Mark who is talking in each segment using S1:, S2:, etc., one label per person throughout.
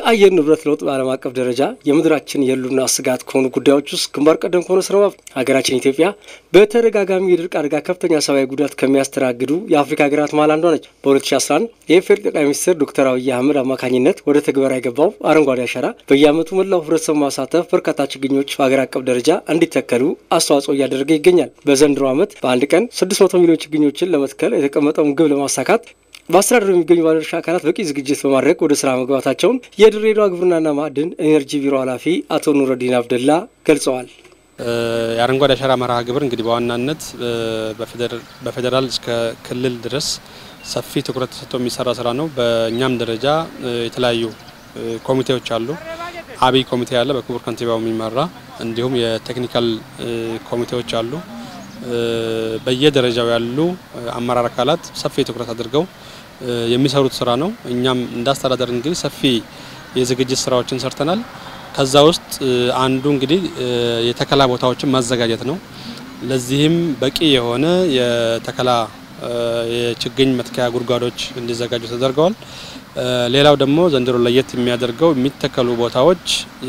S1: የአየር ንብረት ለውጥ በዓለም አቀፍ ደረጃ የምድራችን የህልውና ስጋት ከሆኑ ጉዳዮች ውስጥ ግንባር ቀደም ከሆነ ስራ ሀገራችን ኢትዮጵያ በተደጋጋሚ የድርቅ አደጋ ከፍተኛ ሰብአዊ ጉዳት ከሚያስተናግዱ የአፍሪካ ሀገራት መሀል አንዷ ነች። በ2011 የኢፌዴሪ ጠቅላይ ሚኒስትር ዶክተር አብይ አህመድ አማካኝነት ወደ ተግበራ የገባው አረንጓዴ አሻራ በየዓመቱ መላው ህብረተሰብ ማሳተፍ በርካታ ችግኞች በሀገር አቀፍ ደረጃ እንዲተከሉ አስተዋጽኦ እያደረገ ይገኛል። በዘንድሮ ዓመት በአንድ ቀን 600 ሚሊዮን ችግኞችን ለመትከል የተቀመጠውን ግብ ለማሳካት በአስተዳደሩ የሚገኙ ባለድርሻ አካላት በቂ ዝግጅት በማድረግ ወደ ስራ መግባታቸውን የድሬዳዋ ግብርናና ማዕድን ኢነርጂ ቢሮ ኃላፊ አቶ ኑረዲን አብደላ ገልጸዋል።
S2: የአረንጓዴ አሻራ መርሃ ግብር እንግዲህ በዋናነት በፌዴራል እስከ ክልል ድረስ ሰፊ ትኩረት ተሰጥቶ የሚሰራ ስራ ነው። በእኛም ደረጃ የተለያዩ ኮሚቴዎች አሉ። አብይ ኮሚቴ ያለ በክቡር ከንቲባው የሚመራ እንዲሁም የቴክኒካል ኮሚቴዎች አሉ። በየደረጃው ያሉ አመራር አካላት ሰፊ ትኩረት አድርገው የሚሰሩት ስራ ነው። እኛም እንዳስተዳደር እንግዲህ ሰፊ የዝግጅት ስራዎችን ሰርተናል። ከዛ ውስጥ አንዱ እንግዲህ የተከላ ቦታዎችን ማዘጋጀት ነው። ለዚህም በቂ የሆነ የተከላ የችግኝ መትከያ ጉድጓዶች እንዲዘጋጁ ተደርገዋል። ሌላው ደግሞ ዘንድሮ ለየት የሚያደርገው የሚተከሉ ቦታዎች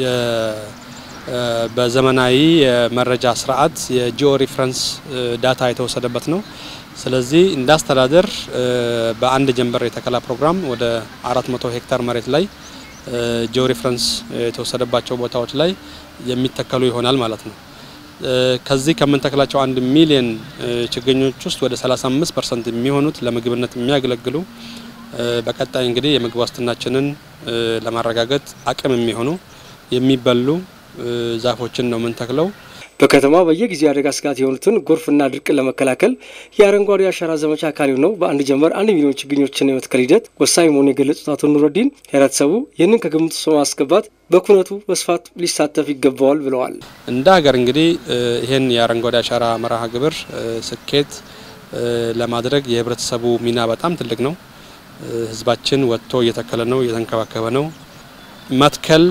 S2: በዘመናዊ የመረጃ ስርዓት የጂኦ ሪፍረንስ ዳታ የተወሰደበት ነው። ስለዚህ እንደ አስተዳደር በአንድ ጀንበር የተከላ ፕሮግራም ወደ 400 ሄክታር መሬት ላይ ጂኦ ሪፍረንስ የተወሰደባቸው ቦታዎች ላይ የሚተከሉ ይሆናል ማለት ነው። ከዚህ ከምንተክላቸው አንድ ሚሊዮን ችግኞች ውስጥ ወደ 35 ፐርሰንት የሚሆኑት ለምግብነት የሚያገለግሉ በቀጣይ እንግዲህ የምግብ ዋስትናችንን ለማረጋገጥ አቅም የሚሆኑ የሚበሉ ዛፎችን ነው የምንተክለው።
S1: በከተማ በየጊዜው አደጋ ስጋት የሆኑትን ጎርፍና ድርቅን ለመከላከል የአረንጓዴ አሻራ ዘመቻ አካል የሆነው በአንድ ጀንበር አንድ ሚሊዮን ችግኞችን የመትከል ሂደት ወሳኝ መሆኑን የገለጹት አቶ ኑረዲን ህብረተሰቡ ይህንን ከግምት ውስጥ በማስገባት በኩነቱ በስፋት ሊሳተፍ ይገባዋል ብለዋል።
S2: እንደ ሀገር እንግዲህ ይህን የአረንጓዴ አሻራ መርሃ ግብር ስኬት ለማድረግ የህብረተሰቡ ሚና በጣም ትልቅ ነው። ህዝባችን ወጥቶ እየተከለ ነው፣ እየተንከባከበ ነው። መትከል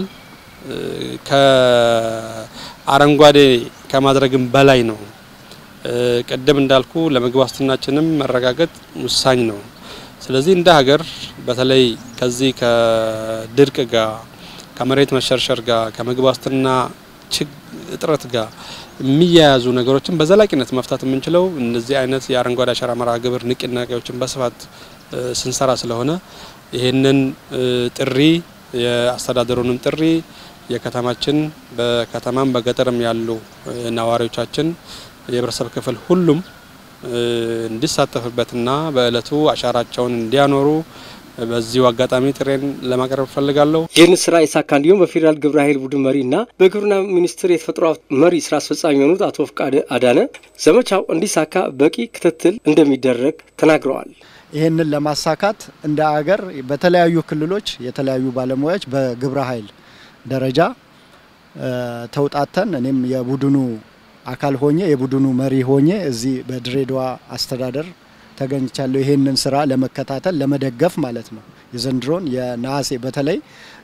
S2: ከአረንጓዴ ከማድረግም በላይ ነው። ቅድም እንዳልኩ ለምግብ ዋስትናችንም መረጋገጥ ውሳኝ ነው። ስለዚህ እንደ ሀገር በተለይ ከዚህ ከድርቅ ጋር ከመሬት መሸርሸር ጋር ከምግብ ዋስትና እጥረት ጋር የሚያያዙ ነገሮችን በዘላቂነት መፍታት የምንችለው እነዚህ አይነት የአረንጓዴ አሻራ መርሃ ግብር ንቅናቄዎችን በስፋት ስንሰራ ስለሆነ ይህንን ጥሪ የአስተዳደሩንም ጥሪ የከተማችን በከተማም በገጠርም ያሉ ነዋሪዎቻችን የህብረተሰብ ክፍል ሁሉም እንዲሳተፍበትና በእለቱ አሻራቸውን እንዲያኖሩ በዚሁ አጋጣሚ ጥሬን ለማቅረብ እፈልጋለሁ።
S1: ይህን ስራ የሳካ እንዲሁም በፌዴራል ግብረ ኃይል ቡድን መሪና በግብርና ሚኒስቴር የተፈጥሮ መሪ ስራ አስፈጻሚ የሆኑት አቶ ፍቃደ አዳነ ዘመቻው እንዲሳካ በቂ ክትትል እንደሚደረግ ተናግረዋል።
S3: ይህንን ለማሳካት እንደ አገር በተለያዩ ክልሎች የተለያዩ ባለሙያዎች በግብረ ኃይል ደረጃ ተውጣተን እኔም የቡድኑ አካል ሆኜ የቡድኑ መሪ ሆኜ እዚህ በድሬዳዋ አስተዳደር ተገኝቻለሁ። ይሄንን ስራ ለመከታተል ለመደገፍ ማለት ነው። የዘንድሮን የነሐሴ በተለይ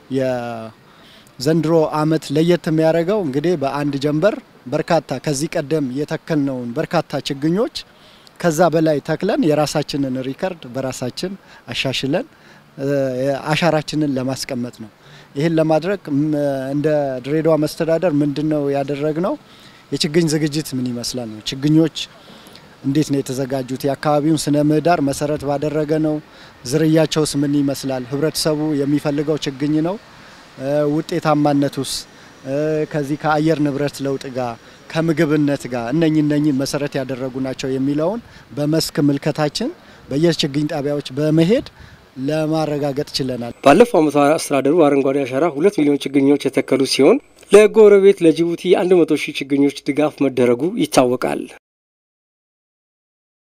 S3: የዘንድሮ አመት ለየት የሚያደርገው እንግዲህ በአንድ ጀንበር በርካታ ከዚህ ቀደም የተከልነውን በርካታ ችግኞች ከዛ በላይ ተክለን የራሳችንን ሪከርድ በራሳችን አሻሽለን አሻራችንን ለማስቀመጥ ነው። ይህን ለማድረግ እንደ ድሬዳዋ መስተዳደር ምንድን ነው ያደረግነው? የችግኝ ዝግጅት ምን ይመስላል ነው። ችግኞች እንዴት ነው የተዘጋጁት? የአካባቢውን ስነ ምህዳር መሰረት ባደረገ ነው። ዝርያቸውስ ምን ይመስላል? ህብረተሰቡ የሚፈልገው ችግኝ ነው። ውጤታማነቱስ ከዚህ ከአየር ንብረት ለውጥ ጋር ከምግብነት ጋር እነኚህ እነኚህ መሰረት ያደረጉ ናቸው የሚለውን በመስክ ምልከታችን በየችግኝ ጣቢያዎች በመሄድ ለማረጋገጥ ችለናል።
S1: ባለፈው ዓመት አስተዳደሩ አረንጓዴ አሻራ ሁለት ሚሊዮን ችግኞች የተከሉ ሲሆን ለጎረቤት ለጅቡቲ 100 ሺህ ችግኞች ድጋፍ መደረጉ ይታወቃል።